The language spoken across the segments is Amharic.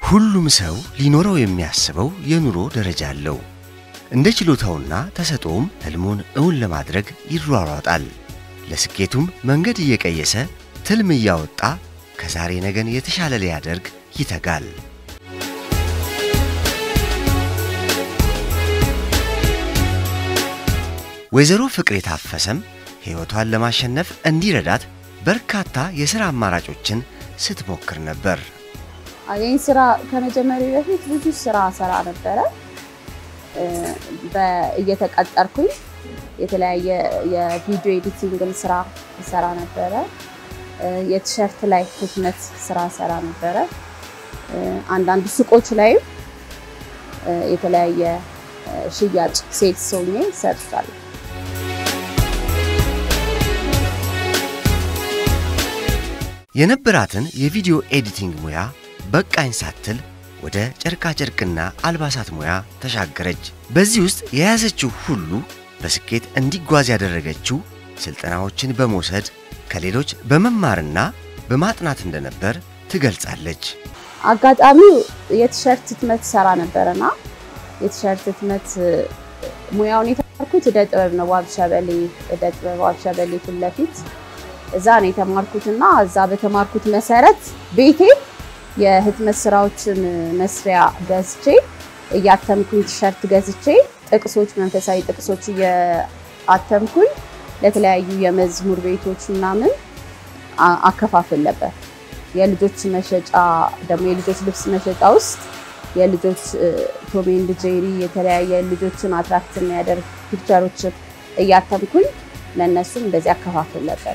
ሁሉም ሰው ሊኖረው የሚያስበው የኑሮ ደረጃ አለው። እንደ ችሎታውና ተሰጥኦም ሕልሙን እውን ለማድረግ ይሯሯጣል። ለስኬቱም መንገድ እየቀየሰ ትልም እያወጣ ከዛሬ ነገን የተሻለ ሊያደርግ ይተጋል። ወይዘሮ ፍቅሬ ታፈሰም ሕይወቷን ለማሸነፍ እንዲረዳት በርካታ የሥራ አማራጮችን ስትሞክር ነበር። ይህን ስራ ከመጀመሪ በፊት ብዙ ስራ ሰራ ነበረ። እየተቀጠርኩኝ የተለያየ የቪዲዮ ኤዲቲንግን ስራ ሰራ ነበረ። የቲሸርት ላይ ህትመት ስራ ሰራ ነበረ። አንዳንድ ሱቆች ላይም የተለያየ ሽያጭ ሴልስ ሆኜ ሰርቻለሁ። የነበራትን የቪዲዮ ኤዲቲንግ ሙያ በቃኝ ሳትል ወደ ጨርቃጨርቅና አልባሳት ሙያ ተሻገረች። በዚህ ውስጥ የያዘችው ሁሉ በስኬት እንዲጓዝ ያደረገችው ስልጠናዎችን በመውሰድ ከሌሎች በመማርና በማጥናት እንደነበር ትገልጻለች። አጋጣሚው የቲሸርት ህትመት ሰራ ነበረና የቲሸርት ህትመት ሙያውን የተማርኩት እደ ጥበብ ነው። ዋብሸበሌ እደ ጥበብ ዋብሸበሌ ፊት ለፊት እዛ ነው የተማርኩትና እዛ በተማርኩት መሰረት ቤቴ የህትመት ስራዎችን መስሪያ ገዝቼ እያተምኩኝ ቲሸርት ገዝቼ ጥቅሶች፣ መንፈሳዊ ጥቅሶች እያተምኩኝ ለተለያዩ የመዝሙር ቤቶች ምናምን አከፋፍል ነበር። የልጆች መሸጫ ደግሞ የልጆች ልብስ መሸጫ ውስጥ የልጆች ቶም ኤንድ ጄሪ የተለያየ ልጆችን አትራክት የሚያደርግ ፒክቸሮችን እያተምኩኝ ለእነሱም እንደዚህ አከፋፍል ነበር።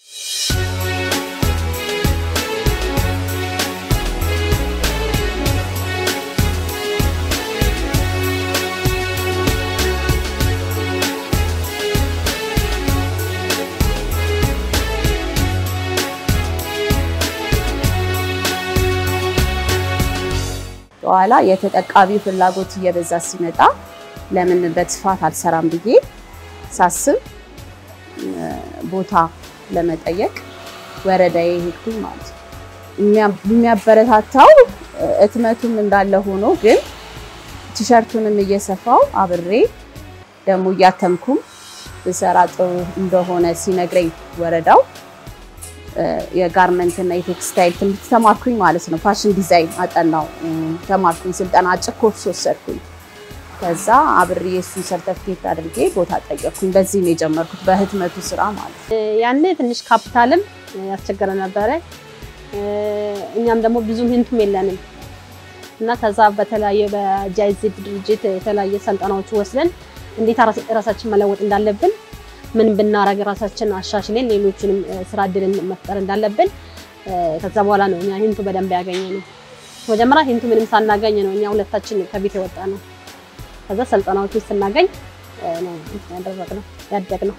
በኋላ የተጠቃሚ ፍላጎት እየበዛ ሲመጣ ለምን በስፋት አልሰራም ብዬ ሳስብ ቦታ ለመጠየቅ ወረዳዬ ሄድኩኝ ማለት ነው። የሚያበረታታው እትመቱም እንዳለ ሆኖ ግን ቲሸርቱንም እየሰፋው አብሬ ደግሞ እያተምኩም ብሰራ ጥሩ እንደሆነ ሲነግረኝ ወረዳው የጋርመንት እና የቴክስታይል ትምህርት ተማርኩኝ ማለት ነው። ፋሽን ዲዛይን አጠናው ተማርኩኝ፣ ስልጠና አጭር ኮርስ ወሰድኩኝ። ከዛ አብሬ የእሱን ሰርተፍኬት አድርጌ ቦታ ጠየቅኩኝ። በዚህ ነው የጀመርኩት በህትመቱ ስራ ማለት ነው። ያኔ ትንሽ ካፒታልም ያስቸገረ ነበረ። እኛም ደግሞ ብዙም ሂንቱም የለንም እና ከዛ በተለያየ በጃይዜድ ድርጅት የተለያየ ስልጠናዎች ወስደን እንዴት ራሳችን መለወጥ እንዳለብን ምን ብናረግ ራሳችን አሻሽለን ሌሎችንም ስራ እድልን መፍጠር እንዳለብን ከዛ በኋላ ነው እኛ ሂንቱ በደንብ ያገኘ ነው። መጀመሪያ ሂንቱ ምንም ሳናገኝ ነው እኛ ሁለታችን ከቤት የወጣ ነው። ከዛ ስልጠናዎችን ስናገኝ ነው ያደረግነው ያደግነው።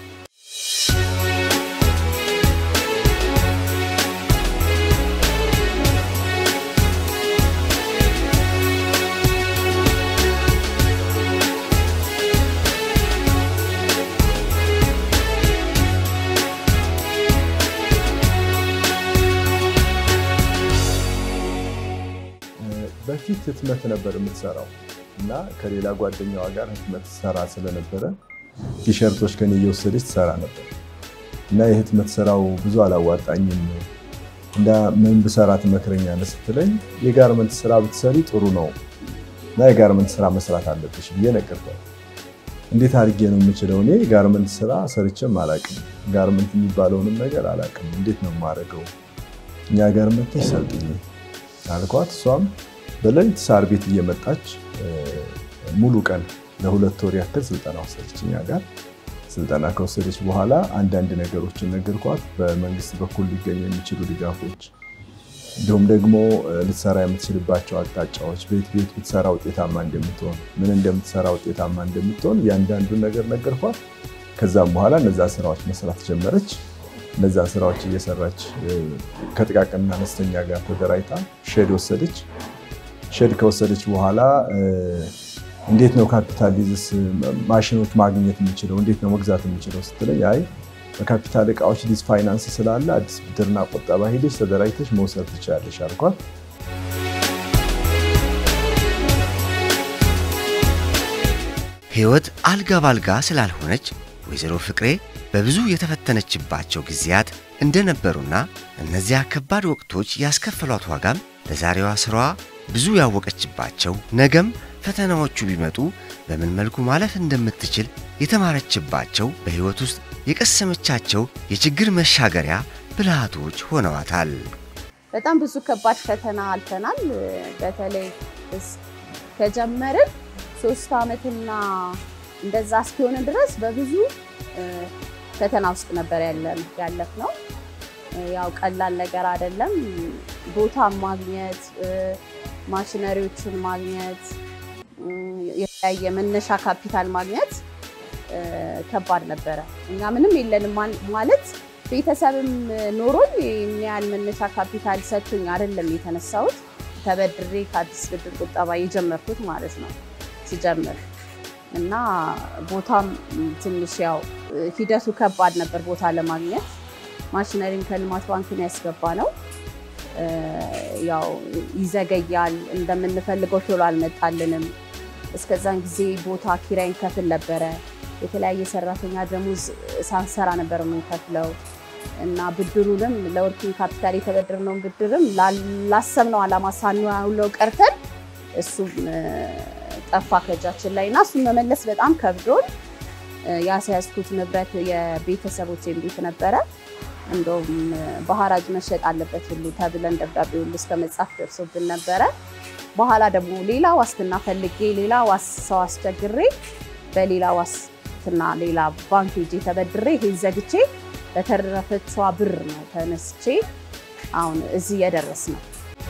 በፊት ህትመት ነበር የምትሰራው እና ከሌላ ጓደኛዋ ጋር ህትመት ሰራ ስለነበረ ቲሸርቶች ከኔ እየወሰደች ትሰራ ነበር እና የህትመት ስራው ብዙ አላዋጣኝም እና ምን ብሰራ ትመክረኛለህ ስትለኝ የጋርመንት ስራ ብትሰሪ ጥሩ ነው እና የጋርመንት ስራ መስራት አለብሽ ብዬ ነገርኳት። እንዴት አድርጌ ነው የምችለው? እኔ ጋርመንት ስራ ሰርቼም አላቅም፣ ጋርመንት የሚባለውንም ነገር አላቅም። እንዴት ነው የማደርገው? እኛ ጋርመንት ሰልጥኝ አልኳት። እሷም በሌሊት ሳር ቤት እየመጣች ሙሉ ቀን ለሁለት ወር ያክል ስልጠና ወሰደች እኛ ጋር። ስልጠና ከወሰደች በኋላ አንዳንድ ነገሮችን ነገርኳት። በመንግስት በኩል ሊገኙ የሚችሉ ድጋፎች፣ እንዲሁም ደግሞ ልትሰራ የምትችልባቸው አቅጣጫዎች፣ ቤት ቤት ብትሰራ ውጤታማ እንደምትሆን፣ ምን እንደምትሰራ ውጤታማ እንደምትሆን እያንዳንዱን ነገር ነገርኳት። ከዛም በኋላ እነዛ ስራዎች መስራት ጀመረች። እነዛ ስራዎች እየሰራች ከጥቃቅንና አነስተኛ ጋር ተደራጅታ ሼድ ወሰደች። ሼድ ከወሰደች በኋላ እንዴት ነው ካፒታል ሊዝስ ማሽኖች ማግኘት የምችለው እንዴት ነው መግዛት የምችለው ስትለኝ፣ አይ በካፒታል እቃዎች ሊዝ ፋይናንስ ስላለ አዲስ ብድርና ቁጠባ ሄደች ተደራጅተች መውሰድ ትችላለች አልኳት። ሕይወት አልጋ ባልጋ ስላልሆነች ወይዘሮ ፍቅሬ በብዙ የተፈተነችባቸው ጊዜያት እንደነበሩና እነዚያ ከባድ ወቅቶች ያስከፈሏት ዋጋም ለዛሬዋ ሥራዋ ብዙ ያወቀችባቸው ነገም ፈተናዎቹ ቢመጡ በምን መልኩ ማለፍ እንደምትችል የተማረችባቸው በሕይወት ውስጥ የቀሰመቻቸው የችግር መሻገሪያ ብልሃቶች ሆነዋታል። በጣም ብዙ ከባድ ፈተና አልፈናል። በተለይ ከጀመርን ሶስት ዓመትና እንደዛ እስኪሆን ድረስ በብዙ ፈተና ውስጥ ነበር ያለፍ ነው። ያው ቀላል ነገር አይደለም። ቦታ ማግኘት፣ ማሽነሪዎችን ማግኘት፣ የተለያየ መነሻ ካፒታል ማግኘት ከባድ ነበረ። እኛ ምንም የለንም ማለት ቤተሰብም ኖሮኝ ይህን ያህል መነሻ ካፒታል ሰጥቶኝ አይደለም የተነሳሁት። ተበድሬ ከአዲስ ብድር ቁጠባ የጀመርኩት ማለት ነው ሲጀምር እና ቦታም ትንሽ ያው ሂደቱ ከባድ ነበር ቦታ ለማግኘት። ማሽነሪን ከልማት ባንክን ያስገባ ነው ያው ይዘገያል፣ እንደምንፈልገው ቶሎ አልመጣልንም። እስከዛን ጊዜ ቦታ ኪራይን ከፍል ነበረ። የተለያየ ሰራተኛ ደሞዝ ሳንሰራ ነበር የምንከፍለው እና ብድሩንም ለወርኪንግ ካፒታል የተበደርነውን ብድርም ላሰብነው ዓላማ ሳንውለው ቀርተን እሱም ጠፋ ከእጃችን ላይ እና እሱን መመለስ በጣም ከብዶን ያስያዝኩት ንብረት የቤተሰቦቼን ቤት ነበረ። እንደውም በሐራጅ መሸጥ አለበት ሁሉ ተብለን ደብዳቤ ሁሉ እስከ መጻፍ ደርሶብን ነበረ። በኋላ ደግሞ ሌላ ዋስትና ፈልጌ ሌላ ዋስ ሰው አስቸግሬ በሌላ ዋስትና ሌላ ባንክ ሄጄ ተበድሬ ይሄን ዘግቼ በተረፈችዋ ብር ነው ተነስቼ አሁን እዚህ የደረስ ነው።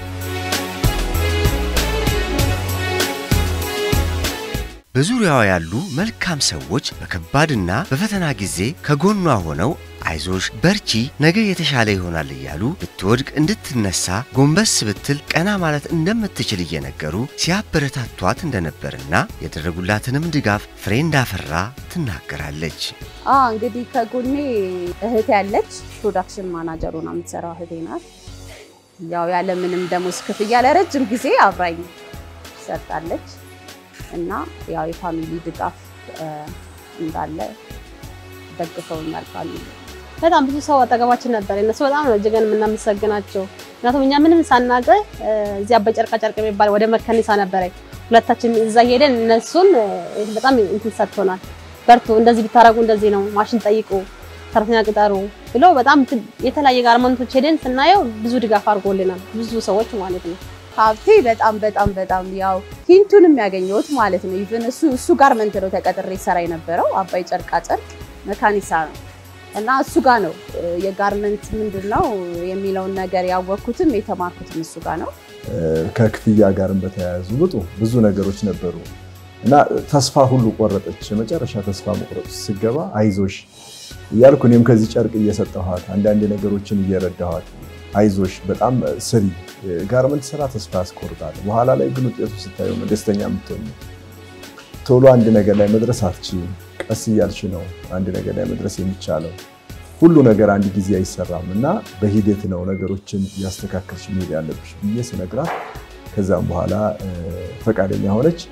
በዙሪያዋ ያሉ መልካም ሰዎች በከባድና በፈተና ጊዜ ከጎኗ ሆነው አይዞሽ በርቺ፣ ነገ የተሻለ ይሆናል እያሉ ብትወድቅ እንድትነሳ ጎንበስ ብትል ቀና ማለት እንደምትችል እየነገሩ ሲያበረታቷት እንደነበርና ያደረጉላትንም ድጋፍ ፍሬ እንዳፈራ ትናገራለች። እንግዲህ ከጎኔ እህቴ ያለች ፕሮዳክሽን ማናጀር ሆና የምትሰራው እህቴ ናት። ያው ያለምንም ደሞዝ ክፍያ ለረጅም ጊዜ አብራኝ ሰርታለች እና ያው የፋሚሊ ድጋፍ እንዳለ ደግፈውኛል ፋሚሊ በጣም ብዙ ሰው አጠገባችን ነበር። እነሱ በጣም ነው እጅገን የምናመሰግናቸው። ምክንያቱም እኛ ምንም ሳናቀ እዚያ በጨርቃ ጨርቅ የሚባል ወደ መከኒሳ ነበረ ሁለታችን እዛ ሄደን እነሱን በጣም እንትን ሰጥቶናል። በርቱ፣ እንደዚህ ብታረጉ እንደዚህ ነው፣ ማሽን ጠይቁ፣ ሰራተኛ ቅጠሩ ብሎ በጣም የተለያየ ጋርመንቶች ሄደን ስናየው ብዙ ድጋፍ አድርጎልናል። ብዙ ሰዎች ማለት ነው። ሀብቴ በጣም በጣም በጣም ያው ሂንቱንም ያገኘሁት ማለት ነው። ኢቭን እሱ እሱ ጋርመንት ነው ተቀጥሬ ሰራ የነበረው አባይ ጨርቃ ጨርቅ መካኒሳ ነው እና እሱ ጋር ነው የጋርመንት ምንድን ነው የሚለውን ነገር ያወቅኩትም የተማርኩትም እሱ ጋር ነው። ከክፍያ ጋርም በተያያዙ ብጡ ብዙ ነገሮች ነበሩ እና ተስፋ ሁሉ ቆረጠች። የመጨረሻ ተስፋ መቁረጥ ስገባ አይዞሽ እያልኩ እኔም ከዚህ ጨርቅ እየሰጠኋት አንዳንድ ነገሮችን እየረዳኋት አይዞሽ በጣም ስሪ፣ ጋርመንት ስራ ተስፋ ያስቆርጣል። በኋላ ላይ ግን ውጤቱ ስታየው ደስተኛ የምትሆኝ ቶሎ አንድ ነገር ላይ መድረስ አትችይም። ቀስ እያልሽ ነው አንድ ነገር ላይ መድረስ የሚቻለው። ሁሉ ነገር አንድ ጊዜ አይሰራም እና በሂደት ነው ነገሮችን እያስተካከልሽ መሄድ ያለብሽ ብዬ ስነግራት ከዛም በኋላ ፈቃደኛ ሆነች።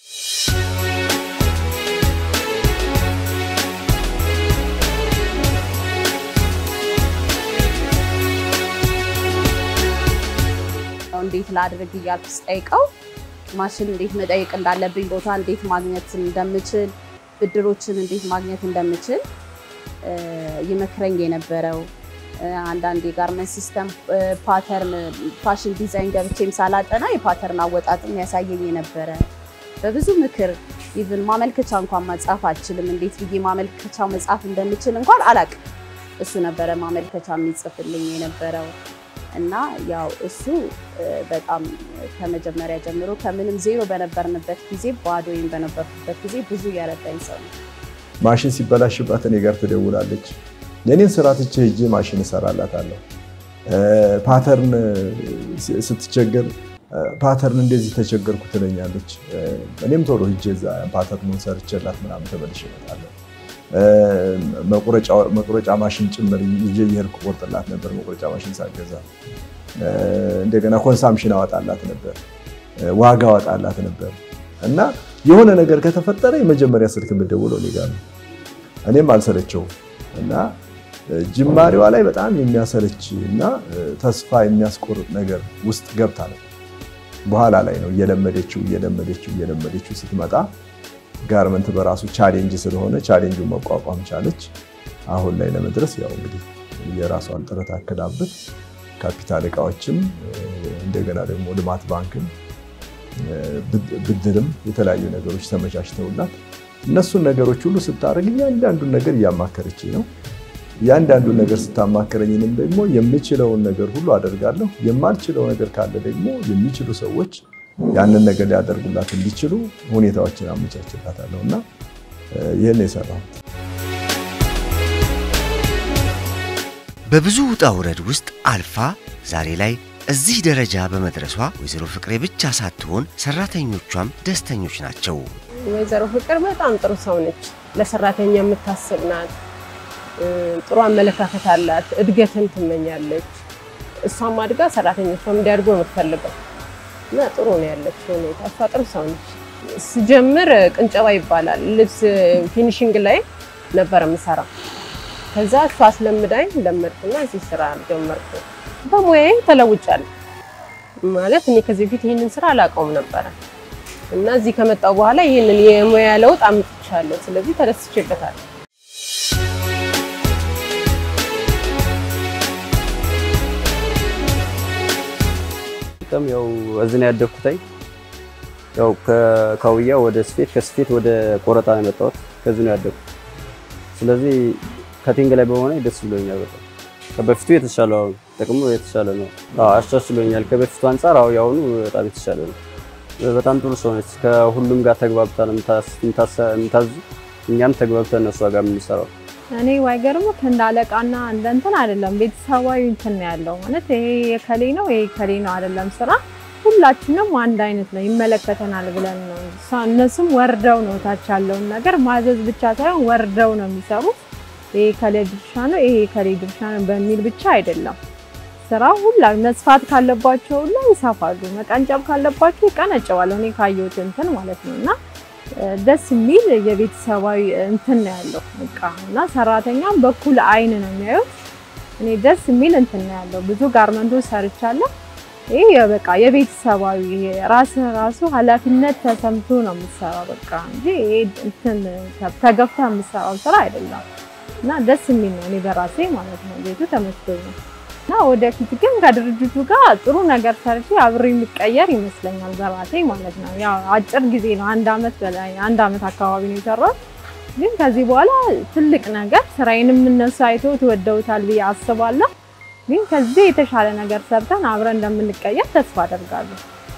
እንዴት ላድርግ እያልኩ ስጠይቀው ማሽን እንዴት መጠየቅ እንዳለብኝ፣ ቦታ እንዴት ማግኘት እንደምችል፣ ብድሮችን እንዴት ማግኘት እንደምችል ይመክረኝ የነበረው አንዳንድ የጋርመንት ሲስተም ፓተርን ፋሽን ዲዛይን ገብቼም ሳላጠና የፓተርን አወጣጥም ያሳየኝ የነበረ በብዙ ምክር ኢቭን ማመልከቻ እንኳን መጻፍ አልችልም። እንዴት ብዬ ማመልከቻ መጻፍ እንደምችል እንኳን አላቅም። እሱ ነበረ ማመልከቻ የሚጽፍልኝ የነበረው እና ያው እሱ በጣም ከመጀመሪያ ጀምሮ ከምንም ዜሮ በነበርንበት ጊዜ ባዶዬን በነበርኩበት ጊዜ ብዙ እያረዳኝ ሰው ነው። ማሽን ሲበላሽባት እኔ ጋር ትደውላለች። የኔን ስራ ትቼ ሄጄ ማሽን እሰራላታለሁ። ፓተርን ስትቸገር ፓተርን እንደዚህ ተቸገርኩ ትለኛለች። እኔም ቶሎ ሄጄ እዛ ፓተርኑን ሰርቼላት ምናምን ተመልሼ እመጣለሁ። መቁረጫ ማሽን ጭምር ይዤ እየሄድኩ ቆርጥላት ነበር። መቁረጫ ማሽን ሳገዛ እንደገና ኮንሳምሽን አወጣላት ነበር፣ ዋጋ አወጣላት ነበር እና የሆነ ነገር ከተፈጠረ የመጀመሪያ ስልክ የምደውለው እኔ ጋር ነው። እኔም አልሰለቸውም እና ጅማሬዋ ላይ በጣም የሚያሰለች እና ተስፋ የሚያስቆርጥ ነገር ውስጥ ገብታ ነው። በኋላ ላይ ነው እየለመደችው እየለመደችው እየለመደችው ስትመጣ ጋርመንት በራሱ ቻሌንጅ ስለሆነ ቻሌንጁን መቋቋም ቻለች። አሁን ላይ ለመድረስ ያው እንግዲህ የራሷን ጥረት አክላበት ካፒታል እቃዎችም እንደገና ደግሞ ልማት ባንክም ብድርም የተለያዩ ነገሮች ተመቻችተውላት እነሱን ነገሮች ሁሉ ስታደርግ እያንዳንዱን ነገር እያማከረች ነው። እያንዳንዱን ነገር ስታማከረኝንም ደግሞ የምችለውን ነገር ሁሉ አደርጋለሁ። የማልችለው ነገር ካለ ደግሞ የሚችሉ ሰዎች ያንን ነገር ሊያደርጉላት እንዲችሉ ሁኔታዎችን አመቻችላታለሁ እና ይህን የሰራሁት በብዙ ውጣ ውረድ ውስጥ አልፋ ዛሬ ላይ እዚህ ደረጃ በመድረሷ ወይዘሮ ፍቅሬ ብቻ ሳትሆን ሰራተኞቿም ደስተኞች ናቸው። ወይዘሮ ፍቅር በጣም ጥሩ ሰው ነች። ለሰራተኛ የምታስብ ናት። ጥሩ አመለካከት አላት። እድገትን ትመኛለች። እሷም አድጋ ሰራተኞቿም እንዲያድጉ ነው የምትፈልገው እና ጥሩ ነው ያለችው ሁኔታ። እሷ ጥሩ ሰው ነች። ስጀምር ቅንጨባ ይባላል ልብስ ፊኒሽንግ ላይ ነበር የምሰራው። ከዛ እሷ አስለምዳኝ ለመድኩና እዚህ ስራ ጀመርኩ። በሙያዬ ተለውጫለሁ ማለት እኔ ከዚህ በፊት ይህንን ስራ አላውቀውም ነበረ እና እዚህ ከመጣሁ በኋላ ይህንን የሙያ ለውጥ አምጥቻለሁ። ስለዚህ ተደስቼበታለሁ። በጣም ያው እዚህ ነው ያደግኩትኝ። ያው ከካውያ ወደ ስፌት ከስፌት ወደ ቆረጣ ነው የመጣሁት። ከዚህ ነው ያደግኩት። ስለዚህ ከቲንግ ላይ በሆነ ደስ ብሎኛል በጣም ከበፊቱ የተሻለ አሁን ጥቅሙ የተሻለ ነው። አዎ አሻሽሎኛል። ከበፊቱ አንጻር አዎ ያሁኑ በጣም የተሻለ ነው። በጣም ጥሩ ሰው ነች። ከሁሉም ጋር ተግባብታ ነው የምታዙ። እኛም ተግባብተን እነሷ ጋር የምንሰራው እኔ ባይገርምህ እንደ አለቃና እንደ እንትን አይደለም፣ ቤተሰባዊ እንትን ነው ያለው ማለት ይሄ የከሌ ነው ይሄ ከሌ ነው አይደለም። ስራ ሁላችንም አንድ አይነት ነው ይመለከተናል ብለን ነው። እነሱም ወርደው ነው ታች ያለውን ነገር ማዘዝ ብቻ ሳይሆን ወርደው ነው የሚሰሩት። ይሄ ከሌ ድርሻ ነው ይሄ ከሌ ድርሻ ነው በሚል ብቻ አይደለም ስራው ሁላ መስፋት ካለባቸው ሁላ ይሰፋሉ፣ መቀንጨብ ካለባቸው ይቀነጨባሉ። እኔ ካየሁት እንትን ማለት ነው እና ደስ የሚል የቤተሰባዊ እንትን ነው ያለው በቃ እና ሰራተኛም በኩል አይን ነው የሚያዩት። እኔ ደስ የሚል እንትን ነው ያለው። ብዙ ጋርመንቶች ሰርቻለሁ። ይሄ በቃ የቤተሰባዊ ራስ ራሱ ኃላፊነት ተሰምቶ ነው የምትሰራው በቃ እንጂ ይሄ እንትን ተገፍታ የምትሰራው ስራ አይደለም እና ደስ የሚል ነው። እኔ በራሴ ማለት ነው ቤቱ ተመስገኝ እና ወደፊት ግን ከድርጅቱ ጋር ጥሩ ነገር ሰርቼ አብሬ የሚቀየር ይመስለኛል በራሴ ማለት ነው። ያው አጭር ጊዜ ነው፣ አንድ አመት በላይ አንድ አመት አካባቢ ነው የሰራሁት። ግን ከዚህ በኋላ ትልቅ ነገር ስራዬንም እነሱ አይተው ትወደውታል ብዬ አስባለሁ። ግን ከዚህ የተሻለ ነገር ሰርተን አብረን እንደምንቀየር ተስፋ አደርጋለሁ።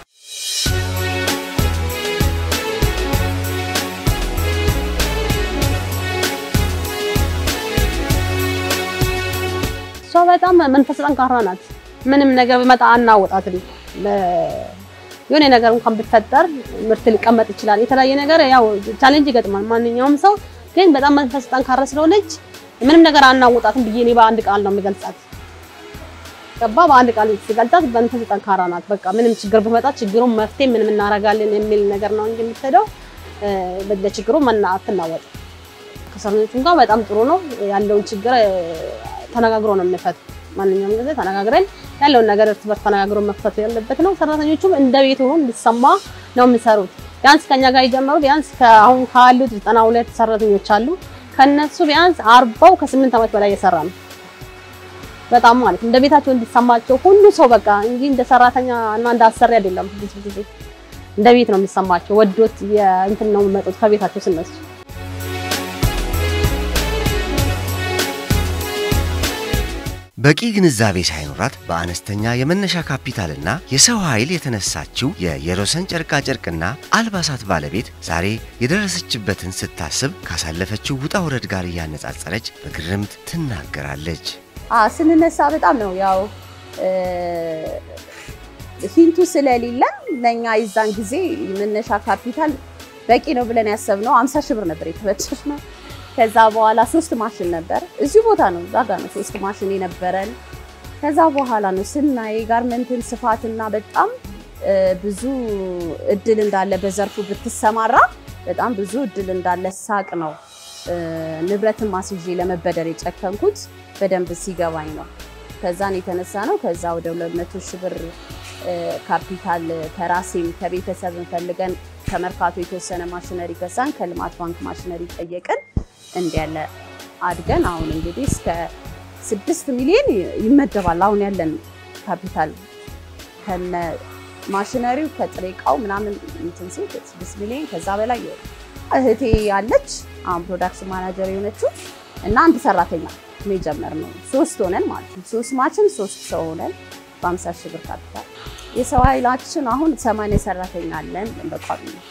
እሷ በጣም መንፈስ ጠንካራ ናት። ምንም ነገር ቢመጣ አናወጣትም። የሆነ ነገር እንኳን ቢፈጠር ምርት ሊቀመጥ ይችላል። የተለያየ ነገር ያው ቻሌንጅ ይገጥማል ማንኛውም ሰው። ግን በጣም መንፈስ ጠንካራ ስለሆነች ምንም ነገር አናወጣትም ብዬ እኔ በአንድ ቃል ነው የምገልጻት። ገባ በአንድ ቃል ሲገልጻት መንፈስ ጠንካራ ናት። በቃ ምንም ችግር ቢመጣ ችግሩን መፍትሄ ምንም እናደርጋለን የሚል ነገር ነው እንጂ የምትሄደው ለችግሩ መና አትናወጥ። ከሰራተኞቹም ጋር በጣም ጥሩ ነው ያለውን ችግር ተነጋግሮ ነው የምንፈት። ማንኛውም ጊዜ ተነጋግረን ያለውን ነገር እርስ በርስ ተነጋግሮ መፍታት ያለበት ነው። ሰራተኞቹም እንደ ቤት ሆኖ እንዲሰማ ነው የሚሰሩት። ቢያንስ ከኛ ጋር የጀመሩ ቢያንስ አሁን ካሉት ዘጠና ሁለት ሰራተኞች አሉ። ከነሱ ቢያንስ አርባው ከስምንት ዓመት በላይ የሰራ ነው። በጣም ማለት እንደ ቤታቸው እንዲሰማቸው ሁሉ ሰው በቃ እንጂ እንደ ሰራተኛ እና እንደ አሰሪ አይደለም። ብዙ ጊዜ እንደ ቤት ነው የሚሰማቸው። ወዶት እንትን ነው የሚመጡት ከቤታቸው ስነሱ በቂ ግንዛቤ ሳይኖራት በአነስተኛ የመነሻ ካፒታልና የሰው ኃይል የተነሳችው የየሮሰን ጨርቃጨርቅና አልባሳት ባለቤት ዛሬ የደረሰችበትን ስታስብ ካሳለፈችው ውጣ ውረድ ጋር እያነጻጸረች በግርምት ትናገራለች። ስንነሳ በጣም ነው ያው ሂንቱ ስለሌለ ለእኛ የዛን ጊዜ መነሻ ካፒታል በቂ ነው ብለን ያሰብነው አምሳ ሺህ ብር ነበር የተበደርነው። ከዛ በኋላ ሶስት ማሽን ነበር እዚሁ ቦታ ነው እዛ ጋር ነው ሶስት ማሽን የነበረን። ከዛ በኋላ ነው ስናይ ጋርመንትን ስፋትና በጣም ብዙ እድል እንዳለ በዘርፉ ብትሰማራ በጣም ብዙ እድል እንዳለ ሳቅ ነው ንብረትን ማስይዤ ለመበደር የጨከንኩት በደንብ ሲገባኝ ነው። ከዛን የተነሳ ነው። ከዛ ወደ 200 ሺህ ብር ካፒታል ከራሴም ከቤተሰብ ፈልገን ከመርካቶ የተወሰነ ማሽነሪ ገዛን። ከልማት ባንክ ማሽነሪ ጠየቅን። እንዲ ያለ አድገን አሁን እንግዲህ እስከ ስድስት ሚሊዮን ይመደባል። አሁን ያለን ካፒታል ከነ ማሽነሪው ከጥሬ እቃው ምናምን እንትን ሲል ስድስት ሚሊዮን ከዛ በላይ እህቴ ያለች አሁን ፕሮዳክሽን ማናጀር የሆነችው እና አንድ ሰራተኛ ነው የጀመርነው። ሶስት ሆነን ማለት ነው። ሶስት ማችን ሶስት ሰው ሆነን በአምሳ ሺህ ብር ካፒታል የሰው ኃይላችን አሁን ሰማንያ ሰራተኛ አለን በቋሚ ነው።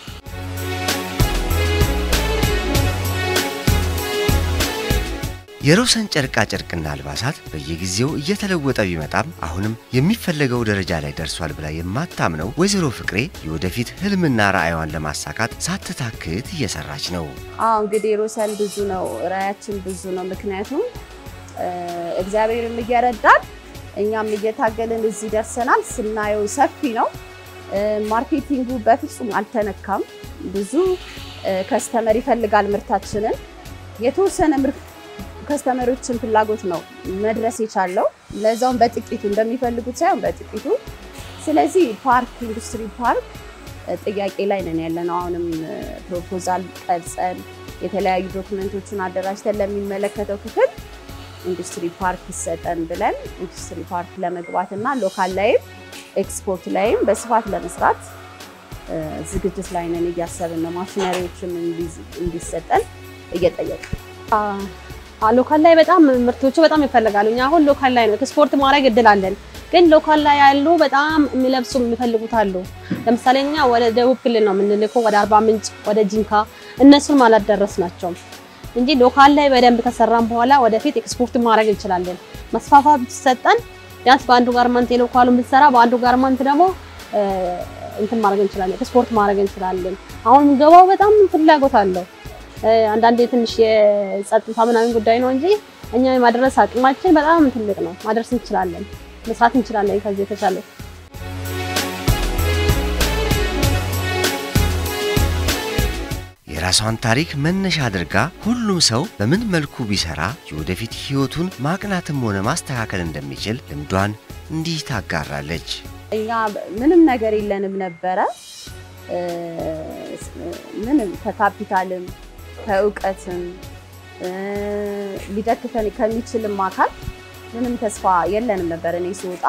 የሮሰን ጨርቃ ጨርቅና አልባሳት በየጊዜው እየተለወጠ ቢመጣም አሁንም የሚፈለገው ደረጃ ላይ ደርሷል ብላ የማታምነው ወይዘሮ ፍቅሬ የወደፊት ህልምና ራዕይዋን ለማሳካት ሳትታክት እየሰራች ነው። አዎ እንግዲህ ሮሰን ብዙ ነው፣ ራዕያችን ብዙ ነው። ምክንያቱም እግዚአብሔርም እየረዳን እኛም እየታገልን እዚህ ደርሰናል። ስናየው ሰፊ ነው። ማርኬቲንጉ በፍጹም አልተነካም። ብዙ ከስተመር ይፈልጋል ምርታችንን የተወሰነ ምርት ከስተመሮችን ፍላጎት ነው መድረስ የቻለው ለዛውም በጥቂቱ እንደሚፈልጉት ሳይሆን በጥቂቱ። ስለዚህ ፓርክ ኢንዱስትሪ ፓርክ ጥያቄ ላይ ነን ያለነው። አሁንም ፕሮፖዛል ቀርጸን የተለያዩ ዶክመንቶችን አደራጅተን ለሚመለከተው ክፍል ኢንዱስትሪ ፓርክ ይሰጠን ብለን ኢንዱስትሪ ፓርክ ለመግባት እና ሎካል ላይም ኤክስፖርት ላይም በስፋት ለመስራት ዝግጅት ላይ ነን። እያሰብን ነው። ማሽነሪዎችም እንዲሰጠን እየጠየቅን ሎካል ላይ በጣም ምርቶቹ በጣም ይፈልጋሉ። እኛ አሁን ሎካል ላይ ነው ኤክስፖርት ማድረግ እድል አለን፣ ግን ሎካል ላይ ያሉ በጣም የሚለብሱ የሚፈልጉት አሉ። ለምሳሌ እኛ ወደ ደቡብ ክልል ነው የምንልከው፣ ወደ አርባ ምንጭ፣ ወደ ጂንካ እነሱን አላደረስ ናቸው እንጂ ሎካል ላይ በደንብ ከሰራን በኋላ ወደፊት ኤክስፖርት ማድረግ እንችላለን። መስፋፋት ብትሰጠን ቢያንስ በአንዱ ጋርመንት የሎካሉን ብትሰራ በአንዱ ጋርመንት ደግሞ እንትን ማድረግ እንችላለን፣ ኤክስፖርት ማድረግ እንችላለን። አሁን ገባው በጣም ፍላጎት አለው። አንዳንዴ ትንሽ የጸጥታ ምናምን ጉዳይ ነው እንጂ እኛ የማድረስ አቅማችን በጣም ትልቅ ነው። ማድረስ እንችላለን፣ መስራት እንችላለን ከዚህ የተሻለ የራሷን ታሪክ መነሻ አድርጋ ሁሉም ሰው በምን መልኩ ቢሰራ የወደፊት ሕይወቱን ማቅናትም ሆነ ማስተካከል እንደሚችል ልምዷን እንዲህ ታጋራለች። እኛ ምንም ነገር የለንም ነበረ ምንም ከካፒታልም ከእውቀትም ሊደግፈን ከሚችልም አካል ምንም ተስፋ የለንም ነበር። እኔ ስወጣ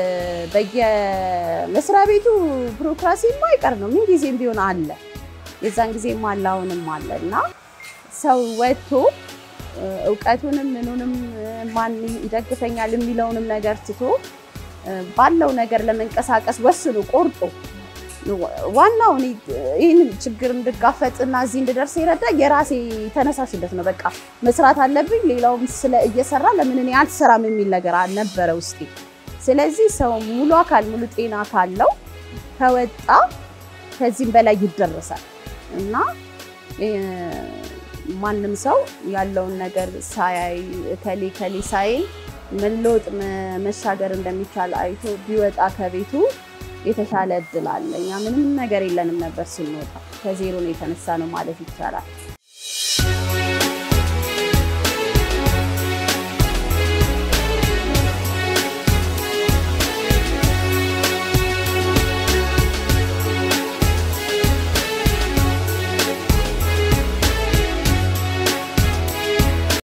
በየመስሪያ ቤቱ ቢሮክራሲ የማይቀር ነው፣ ምን ጊዜም ቢሆን አለ። የዛን ጊዜም አለ፣ አሁንም አለ እና ሰው ወጥቶ እውቀቱንም ምኑንም ማን ይደግፈኛል የሚለውንም ነገር ትቶ ባለው ነገር ለመንቀሳቀስ ወስኖ ቆርጦ ዋናው እኔ ይህንን ችግር እንድጋፈጥና እዚህ እንድደርስ የረዳ የራሴ ተነሳሽነት ነው። በቃ መስራት አለብኝ፣ ሌላውም ስለ እየሰራ ለምን እኔ አልሰራም የሚል ነገር ነበረ ውስጤ። ስለዚህ ሰው ሙሉ አካል ሙሉ ጤና ካለው ከወጣ ከዚህም በላይ ይደረሳል እና ማንም ሰው ያለውን ነገር ሳያይ ከሌ ከሌ ሳይል መለወጥ መሻገር እንደሚቻል አይቶ ቢወጣ ከቤቱ የተሻለ እድል አለ። እኛ ምንም ነገር የለንም ነበር ስንወጣ፣ ከዜሮ ነው የተነሳ ነው ማለት ይቻላል።